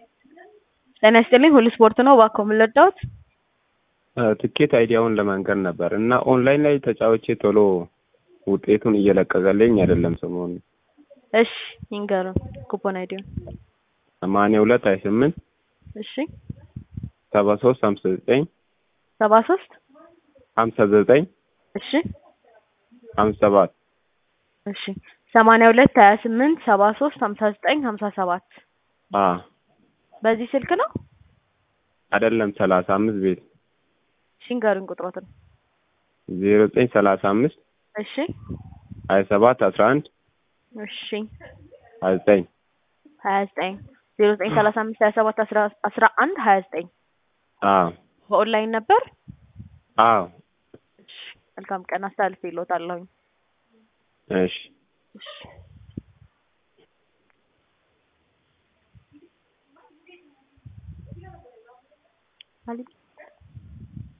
ጤና ይስጥልኝ ሁሉ ስፖርት ነው። እባክዎ ምን ልርዳዎት? ትኬት አይዲያውን ለመንገር ነበር እና ኦንላይን ላይ ተጫውቼ ቶሎ ውጤቱን እየለቀቀልኝ አይደለም ሰሞኑን። እሺ ይንገሩን ኩፖን አይዲውን። ሰማንያ ሁለት ሀያ ስምንት እሺ ሰባ ሶስት ሀምሳ ዘጠኝ ሰባ ሶስት ሀምሳ ዘጠኝ እሺ ሀምሳ ሰባት እሺ ሰማንያ ሁለት ሀያ ስምንት ሰባ ሶስት ሀምሳ ዘጠኝ ሀምሳ ሰባት አ በዚህ ስልክ ነው? አይደለም ሰላሳ አምስት ቤት እሺ ይንገሩን ቁጥሮትን። ዜሮ ዘጠኝ ሰላሳ አምስት እሺ ሀያ ሰባት አስራ አንድ እሺ ሀያ ዘጠኝ ሀያ ዘጠኝ ዜሮ ዘጠኝ ሰላሳ አምስት ሀያ ሰባት አስራ አስራ አንድ ሀያ ዘጠኝ አዎ በኦንላይን ነበር? አዎ እሺ መልካም ቀን አስተላልፌ እልዎታለሁኝ። እሺ እሺ አሊ